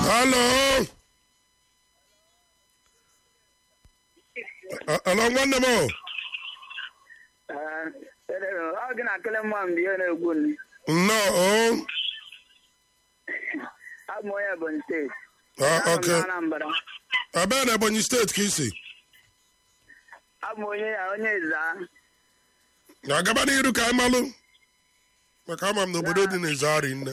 Halo. A- Alo nwanne m o. ọ gị na kele mma mgbe ihe na-egwu nri Nnọọ o. abụ m onye Ebonyi steeti Ah, Anọ m okay. na Anambra Ebee na Ebonyi steeti ka isi? abụ m onye onye Ezza Na-agaba n'iru ka anyị malụ. Maka ama m na obodo dị n'Izari nne.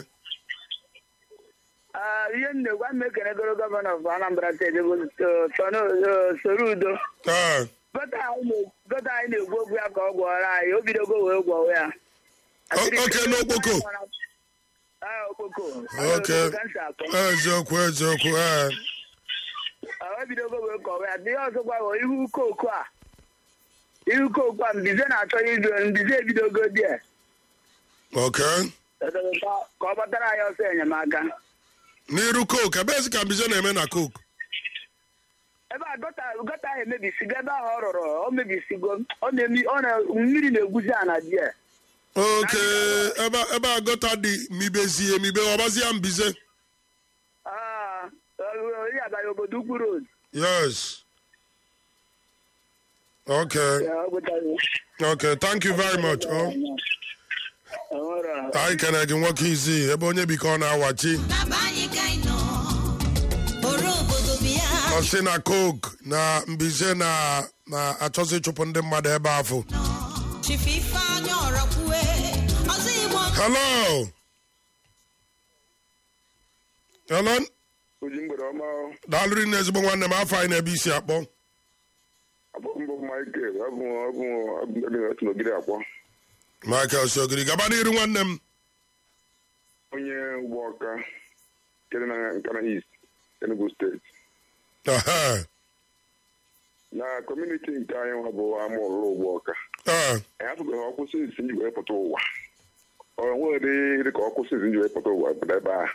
Ah, ihe m na-egwu ama ekenegoro gọvanọ of Anambra steeti bụ uh, Tony- uh, Soludo Ah, gọta anyị na- gọta anyị na-egwu okwu ya ka ọ gwọrọ anyị o bidogo wee gwọwa ya O- okay, n'Okpoko? Ah, okpoko Okay. Okpoko ka m si akpọ. eziokwu eziokwu ee. Ah, o bidogo wee kọwa ya ihe ọzọkwa bụ ihu kooko a ihu kooko a mbize na-achọ izu mbize ebidogo dị a. Okay. ka ọ gbatara anyị ọsọ enyemaka N'iru coke ebezi ka mbize na-eme na coke. ebe a gọta gọta ahụ emebisigo ebe ahụ ọ rụrụ ọ mebisigo ọ na-emi ọ na mmiri na-egwuzi ana di ya oke ebe ebe a gọta dị mibezie mibe ọbazie mbize Ah, ọ- onye abalị obodo ukwu road yes okay Ya, ọ gụtara. okay thank you very much oh. Ọ nwere- anyị kene gị nwoke izi ebe onye biko ọ na-awachi N'aba anyị ka anyị nọ bụrụ obodo bịa ọ sị na coke na mbize na na-achọzi ịchụpụ ndị mmadụ ebe afọ chifu ifeanyị ọrakwue ọzọ igbo hello hello oji mgbede ọma daalụrị na ezigbo nwanne m afọ anyị na-ebe isi akpọ abụ mbụ michael abụ abụ abụ ndị otu n'ogide akpọ michael sogiri gaba n'iru nwanne m onye ụgbọ ọka kere na nkana east enugu steeti Ehe. na kọmuniti nke anyị nwa bụ ama ọlụlụ ụgbọ ọka Ah, anyị afụbeghị ọkwụsị isi nji wee pụta ụwa ọ nweghị dị ka ọkwụsị isi nji wee pụta ụwa pụta ebe a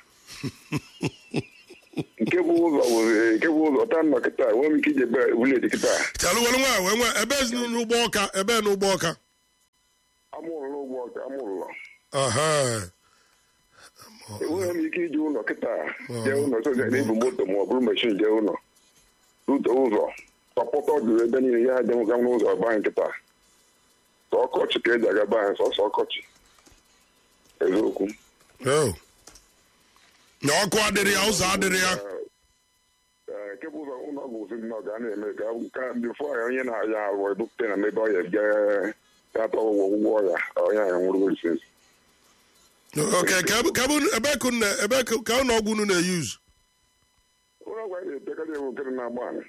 nke bụ ụzọ bụ nke bụ ụzọ taa nnọ kịta nwee m ike iji ebe vileji kịta chalụ were nwa wee nwe ebe ezinụlọ ụgbọ ọka ebe na ụgbọ ọka ama ọlụlụ ụgbọ ọka ama ụlọ Aha. enweghị m ike iji ụlọ kịta jee ụlọ soja na-ebu moto ma ọ bụrụ meshin jee ụlọ rute ụzọ tọpụta ọdụrụ ebe niile ya dị nwoke n'ụzọ ọba anyị kịta sọ ọkọchị ka eji agaba anyị sọsọ ọkọchị eziokwu Oh. na ọkụ adịrị ya ụzọ adịrị ya Ee, nke bụ ụzọ ụlọ ọgwụ ozi nọ ga na-eme ka ka bifo ya onye na-aya arụ ebupụta na mebe ọya bịa ya atọ ụgwọ ụgwọ ọya onye anyị nwụrụ resins ok ka ebe- ka ebe- ebe ka unu- ebe ka- ka ụlọ ọgwụ unu na-eyuz ụlọ ọgwụ anyị na-etekarị ewu nkere na-agba anyị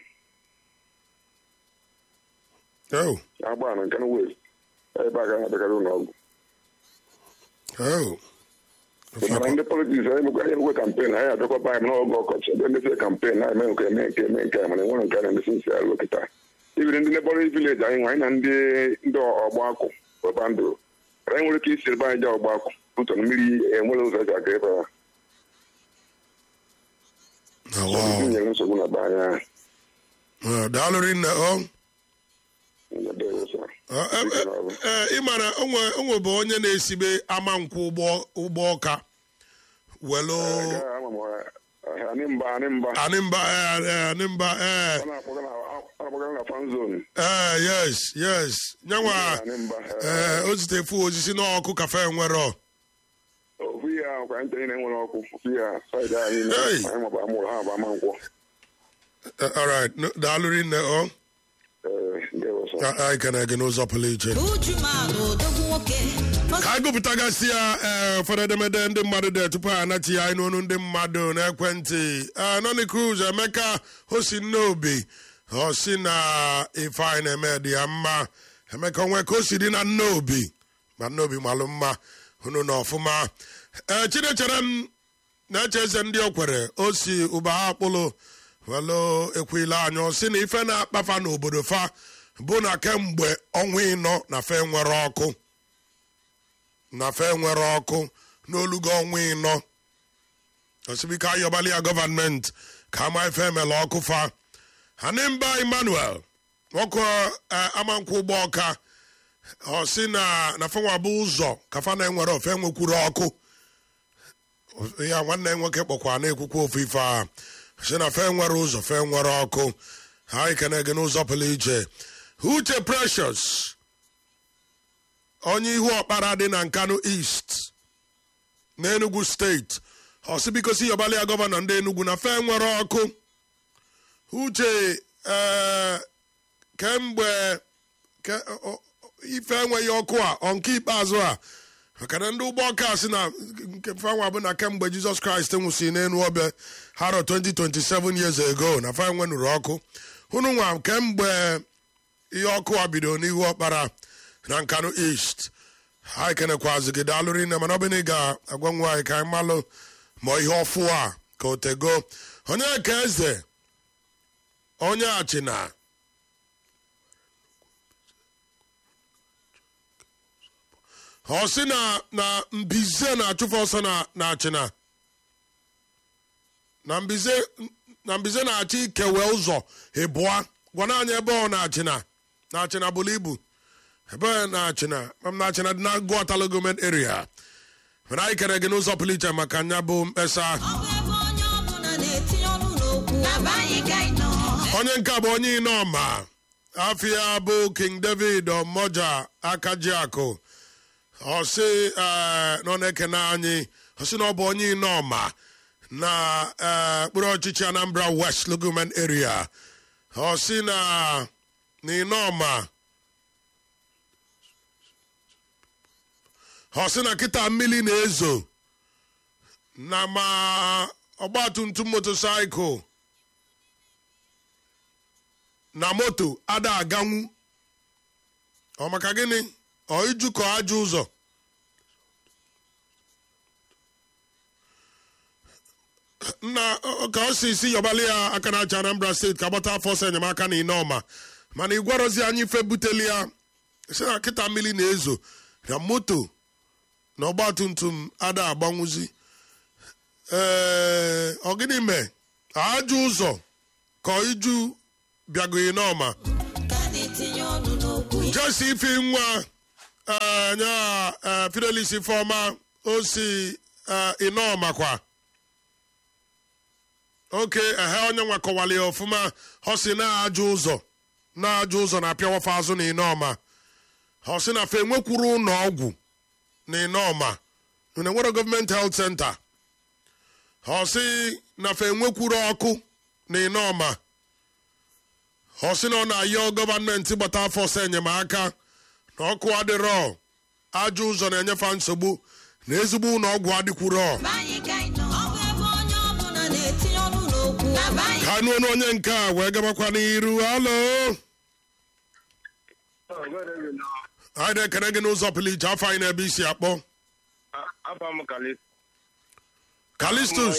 Oh. agba anyị nke na west ebe a gaghị abịakarị ụlọ ọgwụ Oh. mana ndị politiks anyị mekwa anyị ekwe kampen anyị abịakwaba anyị n'oge ọkọchị ebe ndị kampen na eme nke eme nke eme nke a mana enwere nke a na-emesi nsi alụ kịta ibiri ndị nebọrị vileji anyị nwe anyị na ndị ndị ọgba akwụ weba ndụ anyị nwere ike isi ebe anyị jee ọgba akwụ ụtọ na mmiri enwere ụzọ eji aga ebe a Oh, wow. nyere nsogbu na be anyị ahụ Ah, daalụrị nne ọ Ndewo, sir. Ah, eh, eh, eh, ị mara onwe onwe bụ onye na-esibe ama nkwụ ụgbọ ụgbọ ọka welu Gaa, ama m, eh, anyị mba anyị mba anịmba eh, eh, anịmba eh, ọ na-akpọga na- ọ na-akpọga na fan zone eh, yes yes nyanwa anyị mba eh, eh, o zitefu osisi n'ọkụ kafe nwere ofu ihe ahụ kwa anyị niile nwere ọkụ ofu ihe a saịdị anyị niile, Hey. anyị maba amụrụ ha bụ ama nkwọ Eh, all right No, daalụrị nne ọ Eh, ndewo, sir. Ah, anyị kene gị n'ụzọ pụrụ iche ujumalụ odogwu nwoke ka anyị gụpụtagasị ya ee ụfọdụ edemede ndị mmadụ dị tupu ha anachi ya anyị n'onu ndị mmadụ n'ekwentị ee nọni cruz emeka osi nnobi ọ si na ife anyị na-eme dị ya mma emeka onwe ka o si dị na nnobi ma nnobi malụ mma unu na ọfụma ee chinechere m na-eche eze ndị okwere o si ụba ha akpụlụ welu ekwila anya ọ sị na ife na-akpafa n'obodo fa bụ na kemgbe ọnwa ịnọ na fe nwere ọkụ na fe nwere ọkụ n'olugo ọnwa ịnọ osibike ayọbali ya gọvanmenti ka ama ife emela ọkụ fa hanimba emmanuel nwoke eh, amankwụ ụgbọ ọka ọ sị na na fenwa bụ ụzọ ka fa na-enwere ofe nwekwuru ọkụ ya nwanne ya nwoke kpọkwa na-ekwukwa ofu ife a si na fe nwere ụzọ fe nwere ọkụ ha ikene gị n'ụzọ pụrụ iche uche precious onye ihu ọkpara dị na nkanu east n'enugu steeti ọsibikosi yọbali ya gọvanọ ndị enugu na fe nwere ọkụ uche ee kemgbe ke, o- o- ife enweghị ọkụ a ọ nke ikpeazụ a maka na ndị ụgbọ ọka si na nke fanwa bụ na kemgbe jizọs kraịst nwụsị n'elu ọbịa haro 2027 years ago na fa nwenụrụ ọkụ hụnụ nwa kemgbe ihe ọkụ a bidoro n'ihu ọkpara na nkanu east ha ekenekwazi gị daalụrị nne mana ọ bụ na ị ga-agwa nwa anyị ka anyị malụ ma ihe ọfụ a ka o tego onye ka eze onye achịna ọ sị na na mbize na-achụfe ọsọ na na achịna na mbize na mbize na-achọ ikewe ụzọ ịbụa gwana anyị ebe ọ na-achịna na achịna bụrụ ibu ebe ọ na-achịna mam na achịna dị na gụọtala gọọmenti area mana anyị kere gị n'ụzọ pụrụ iche maka nya bụ mkpesa Ọ bụ ebe onye ọbụla na-etinye ọnụ n'okwu na be anyị ka anyị nọ onye nke a bụ onye inọma afia bụ king david ọmọja akajiakụ ọsị eh, nọ na-ekene anyị ọsị na ọ bụ onye inọma na eh, mkpụrụ ọchịchị anambra west logoment area ọsị na na inọma ọsị na kịta mmiri na-ezo na ma ọgbatumtum motosaịkụl na moto ada aganwu ọ maka gịnị ọ ijukọ ajọ ụzọ nna ọ- ka ọ si si yọbali ya aka na-achị anambra steeti ka gbata afọ ọsọ enyemaka na ine ọma mana ịgwarozi anyị ife buteli ya si na kịta mmiri na-ezo na moto na ọgbatumtum ada agbanwuzi ee ọ gịnị mee ajọ ụzọ ka iju bịagoghị n'ọma ka na-etinye ọnụ n'okwu jesi ifi nwa eh, nya eh, fidelis ifeọma o si eh, ịnọọma kwa oke ehe onye nwa kọwara ya ọfụma ọ si na-ajụ ụzọ na-ajụ ụzọ na-apịawafa azụ na ịnọọma ọ sị na fe enwekwuru ụlọ ọgwụ na ịnọọma na enwere gọọmenti helt senta ọ sị na fe enwekwuru ọkụ na ịnọọma ọ sị na ọ na-ayọ gọọmenti gbata afọ ọsọ enyemaka na ọkụ adịrọ ajọ ụzọ na-enyefe nsogbu na ezigbo ụlọ ọgwụ adịkwuro be anyị ka anyị nọ ọ bụ ebe onye ọbụla na-etinye ọnụ n'okwu na be anyị ka nụọ onye nke a wee gabakwa n'iru alo anyị na-ekene gị n'ụzọ pụrụ iche afọ anyị na-ebe isi akpọ Afọ m Kalis. kalistus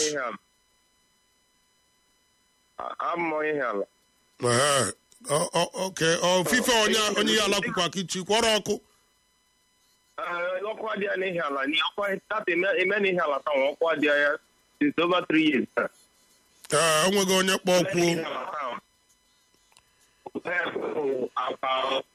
Abụ m onye ihe ala. Ehe. Ọ- ọ- oke ofufe onye onye ya ala kwukwa ka ichi kwọrọ ọkụ Ee, Ọkụ adịghị n'ihi ala. Ni ọkụ tata eme- eme n'ihi ala taa nwa ọkụ adịghị ya since over three years. now. ee enweghị onye kpọ Eme kwuo n'ihi ala taa. Ee, bụ akpa-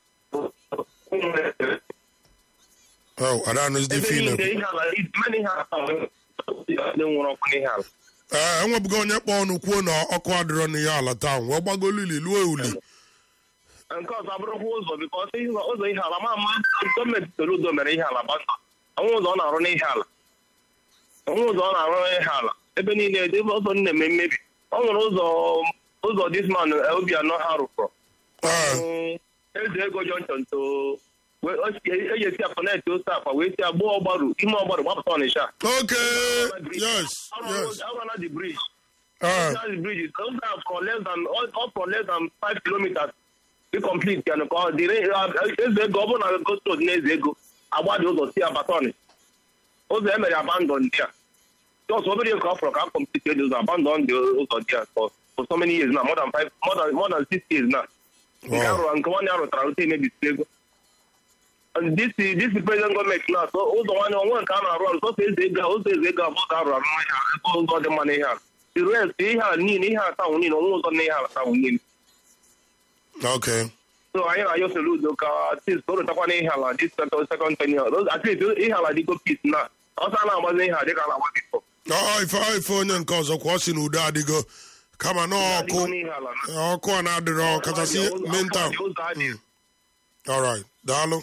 Oh, adanụzi dị Ebe fine niile ihe ala eme n'ihi ala taa nwa ndị nwụrụ ọkụ n'ihi ala. ee enwebugo onye kpọ ọnụ kwuo na ọkụ adịrọ n'ihe ala taa wee gbagolu ili luo uli nke ọzọ abụrụkwa ụzọ bikọs ụzọ ihe ala ma ama gọọmenti Soludo mere ihe ala gbasa onwe ụzọ ọ na-arụ n'ihe ala onwe ụzọ ọ na-arụ n'ihe ala ebe niile ebe ụzọ na-eme mmebi ọ nwere ụzọ ụzọ disman obianọ ha rụpụrụ ee eze ego jọnchọn to eji esi akọnetị ose akpa wee si agbụ ọgbaru ime ọgbaru gbapụta ọnịsha oke yes yes arụna the bridge ee That's the bridge. Those are for less than all for less than five kilometers. Be complete can call the eze ego ọ bụrụ na go road na eze ego agba dị ụzọ si abatọn ụzọ emere abandon dị a just obere ka ọ fọrọ ka a complete the ụzọ abandon the ụzọ dị a for for so many years now more than five more than more than six years now nke Wow. arụrụ nke nwanne arụtara rute emebisiri ego And this this president gọọmenti na so ụzọ nwanne onwe nke a na-arụ arụ sọsọ eze ego a- ụzọ eze ego abụọ ka arụ arụ n'ihe a ebe ụzọ dị mma n'ihe a the rest ihe a niile ihe a tanwụ niile onwe ụzọ n'ihe a tanwụ niile okay so anyị na-ayọ Soludo ka atis ka o rotakwa n'ihe ala this second second tenure Those- at least ihe ala dịgo peace na ọsọ a na-agbazi ihe a dịka a na-agba bifọ ọ ife ọ ife onye nke ọzọ kwa ọ si na udo adịgo kama na ọkụ ọkụ a na-adịrọ kachasị mental alright daalụ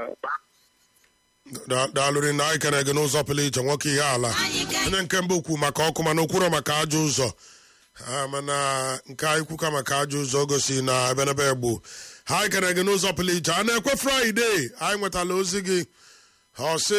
Da- daalụ ri na anyị kere gị n'ụzọ pụrụ iche nwoke ihe ala onye nke mbụ kwu maka ọkụ mana okwuro maka ajọ ụzọ Ah, mana nke anyị kwuka maka ajọ ụzọ gosi na ebenebe egbu ha anyị kere gị n'ụzọ pụrụ iche a na-ekwe fraịde anyị nwetala ozi gị ọ sị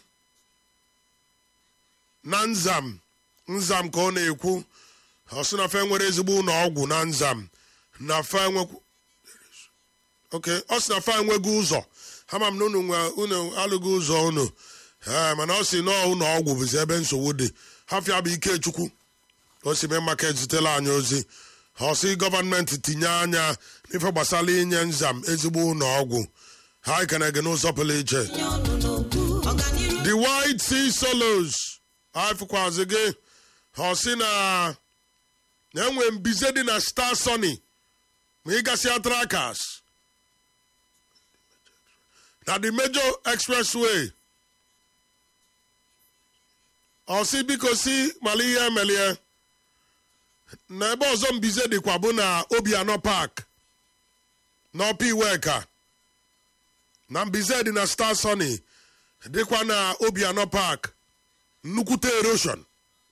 na nzam nzam ka ọ na-ekwu ọ sị na fe nwere ezigbo ụlọ ọgwụ na nzam na fe nwekwu ok ọ sị na fe enweghị ụzọ ama m na unu nwe unu alụghị ụzọ unu ee mana ọ sị na ụlọ ọgwụ bụzi ebe nsogbu dị hafịa bụ ikechukwu o si mee maka ezitela anyị ozi ọ sị gọọmenti tinye anya n'ife gbasara inye nzam ezigbo ụlọ ọgwụ ha ekene gị n'ụzọ pụrụ iche ọganiru the white sea solos afụkwazi gị ọ sị na na-enwe mbize dị na star sony ma ịgasịa trakas na the major expressway ọ sị biko si mala ihe emelie na ebe ọzọ mbize dịkwa bụ na obianọ park n'ọpa iweka na mbize dị na star sony dịkwa na obianọ park nnukwute erosion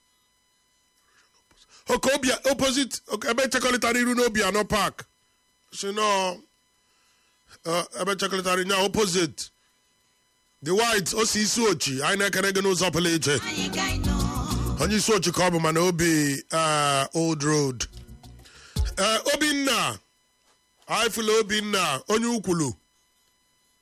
oke obia opposite oke ebe chekọrịtara iru n'obianọ park si nọ eh, ebe chekọrịtara nya opposite the white o si isi ochi anyị na-ekere gị n'ụzọ pụrụ iche anyị ka anyị nọ onye isi ochi ka ọ bụ mana obi eh, old road Eh, obinna anyị fụla obinna onye ukwulu